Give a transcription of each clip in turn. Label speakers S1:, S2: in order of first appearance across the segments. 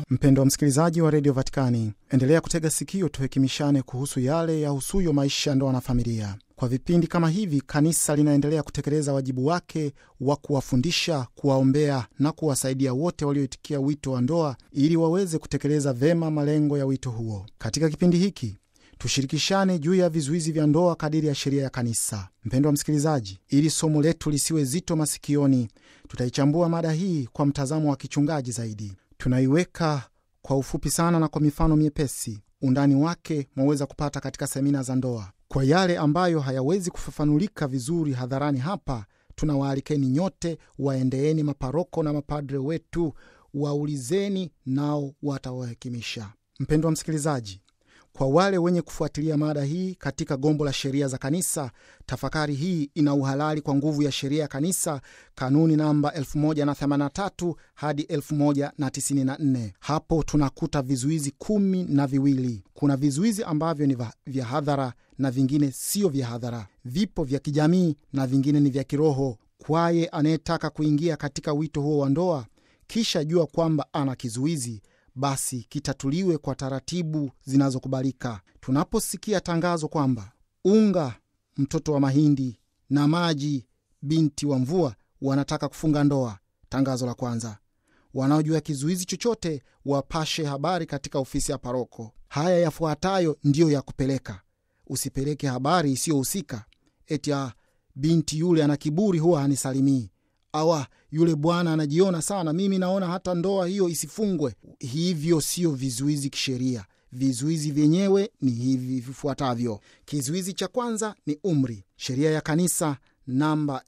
S1: Mpendo wa msikilizaji wa redio Vatikani, endelea kutega sikio, tuhekimishane kuhusu yale yahusuyo maisha ya ndoa na familia. Kwa vipindi kama hivi, kanisa linaendelea kutekeleza wajibu wake wa kuwafundisha, kuwaombea na kuwasaidia wote walioitikia wito wa ndoa ili waweze kutekeleza vema malengo ya wito huo. Katika kipindi hiki tushirikishane juu ya vizuizi vya ndoa kadiri ya sheria ya kanisa. Mpendo wa msikilizaji, ili somo letu lisiwe zito masikioni, tutaichambua mada hii kwa mtazamo wa kichungaji zaidi. Tunaiweka kwa ufupi sana na kwa mifano miepesi. Undani wake mwaweza kupata katika semina za ndoa. Kwa yale ambayo hayawezi kufafanulika vizuri hadharani hapa, tunawaalikeni nyote, waendeeni maparoko na mapadre wetu, waulizeni, nao watawahekimisha. Mpendo wa msikilizaji, kwa wale wenye kufuatilia mada hii katika gombo la sheria za kanisa, tafakari hii ina uhalali kwa nguvu ya sheria ya kanisa, kanuni namba 1083 hadi 1094. Hapo tunakuta vizuizi kumi na viwili. Kuna vizuizi ambavyo ni vya hadhara na vingine sio vya hadhara, vipo vya kijamii na vingine ni vya kiroho. Kwaye anayetaka kuingia katika wito huo wa ndoa, kisha jua kwamba ana kizuizi basi kitatuliwe kwa taratibu zinazokubalika. Tunaposikia tangazo kwamba unga mtoto wa mahindi na maji binti wa mvua wanataka kufunga ndoa, tangazo la kwanza. Wanaojua kizuizi chochote wapashe habari katika ofisi ya paroko. Haya yafuatayo ndiyo ya kupeleka. Usipeleke habari isiyohusika, eti binti yule ana kiburi, huwa hanisalimii awa yule bwana anajiona sana, mimi naona hata ndoa hiyo isifungwe. Hivyo sio vizuizi kisheria. Vizuizi vyenyewe ni hivi vifuatavyo. Kizuizi cha kwanza ni umri. Sheria ya kanisa namba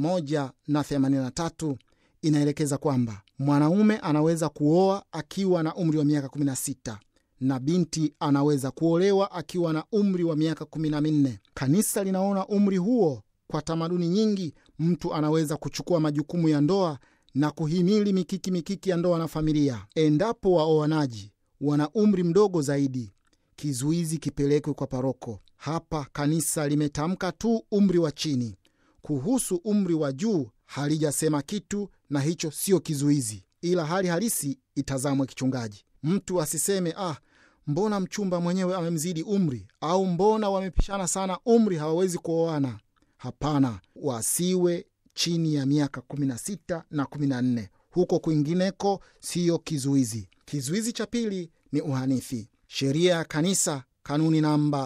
S1: 1083 inaelekeza kwamba mwanaume anaweza kuoa akiwa na umri wa miaka 16 na binti anaweza kuolewa akiwa na umri wa miaka 14. Kanisa linaona umri huo kwa tamaduni nyingi mtu anaweza kuchukua majukumu ya ndoa na kuhimili mikiki mikiki ya ndoa na familia. Endapo waoanaji wana umri mdogo zaidi, kizuizi kipelekwe kwa paroko. Hapa kanisa limetamka tu umri wa chini. Kuhusu umri wa juu halijasema kitu, na hicho sio kizuizi, ila hali halisi itazamwe kichungaji. Mtu asiseme ah, mbona mchumba mwenyewe amemzidi umri, au mbona wamepishana sana umri, hawawezi kuoana. Hapana, wasiwe chini ya miaka 16 na 14. Huko kwingineko siyo kizuizi. Kizuizi cha pili ni uhanithi. Sheria ya kanisa kanuni namba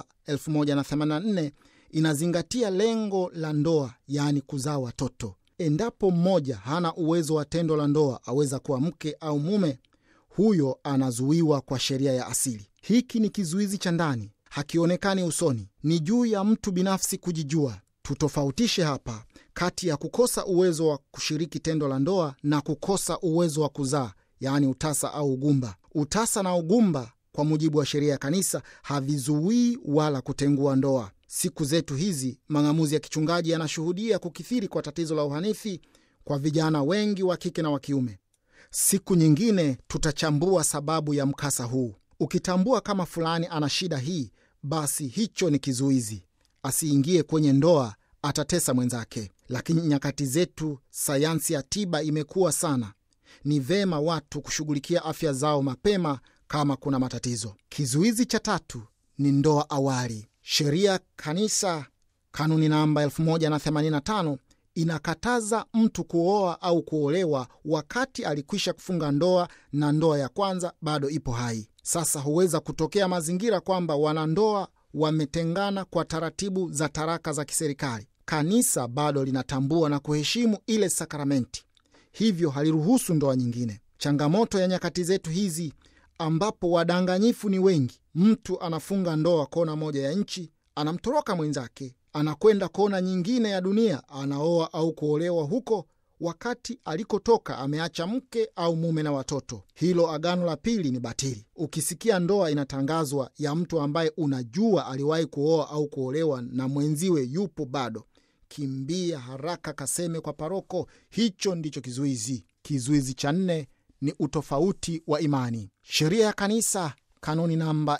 S1: 1084 inazingatia lengo la ndoa, yaani kuzaa watoto. Endapo mmoja hana uwezo wa tendo la ndoa, aweza kuwa mke au mume, huyo anazuiwa kwa sheria ya asili. Hiki ni kizuizi cha ndani, hakionekani usoni, ni juu ya mtu binafsi kujijua. Tutofautishe hapa kati ya kukosa uwezo wa kushiriki tendo la ndoa na kukosa uwezo wa kuzaa, yaani utasa au ugumba. Utasa na ugumba kwa mujibu wa sheria ya kanisa havizuii wala kutengua ndoa. Siku zetu hizi mang'amuzi ya kichungaji yanashuhudia kukithiri kwa tatizo la uhanithi kwa vijana wengi wa kike na wa kiume. Siku nyingine tutachambua sababu ya mkasa huu. Ukitambua kama fulani ana shida hii, basi hicho ni kizuizi asiingie kwenye ndoa, atatesa mwenzake. Lakini nyakati zetu sayansi ya tiba imekuwa sana, ni vema watu kushughulikia afya zao mapema kama kuna matatizo. Kizuizi cha tatu ni ndoa awali. Sheria kanisa kanuni namba 1085 inakataza mtu kuoa au kuolewa wakati alikwisha kufunga ndoa na ndoa ya kwanza bado ipo hai. Sasa huweza kutokea mazingira kwamba wanandoa wametengana kwa taratibu za taraka za kiserikali. Kanisa bado linatambua na kuheshimu ile sakramenti, hivyo haliruhusu ndoa nyingine. Changamoto ya nyakati zetu hizi ambapo wadanganyifu ni wengi, mtu anafunga ndoa kona moja ya nchi, anamtoroka mwenzake, anakwenda kona nyingine ya dunia, anaoa au kuolewa huko wakati alikotoka ameacha mke au mume na watoto. Hilo agano la pili ni batili. Ukisikia ndoa inatangazwa ya mtu ambaye unajua aliwahi kuoa au kuolewa na mwenziwe yupo bado, kimbia haraka kaseme kwa paroko. Hicho ndicho kizuizi. Kizuizi cha nne ni utofauti wa imani. Sheria ya kanisa kanuni namba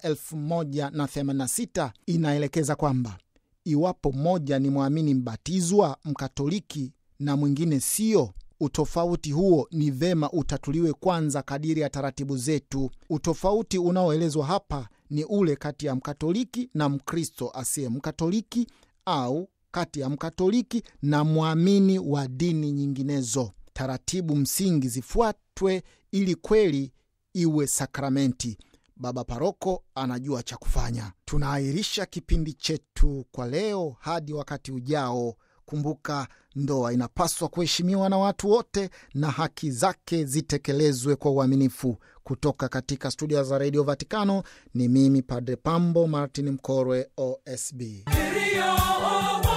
S1: 1086 inaelekeza kwamba iwapo mmoja ni mwamini mbatizwa Mkatoliki na mwingine siyo, Utofauti huo ni vema utatuliwe kwanza kadiri ya taratibu zetu. Utofauti unaoelezwa hapa ni ule kati ya Mkatoliki na Mkristo asiye Mkatoliki au kati ya Mkatoliki na mwamini wa dini nyinginezo. Taratibu msingi zifuatwe ili kweli iwe sakramenti. Baba Paroko anajua cha kufanya. Tunaahirisha kipindi chetu kwa leo hadi wakati ujao. Kumbuka, ndoa inapaswa kuheshimiwa na watu wote na haki zake zitekelezwe kwa uaminifu. Kutoka katika studio za redio Vatikano ni mimi Padre Pambo Martin Mkorwe, OSB.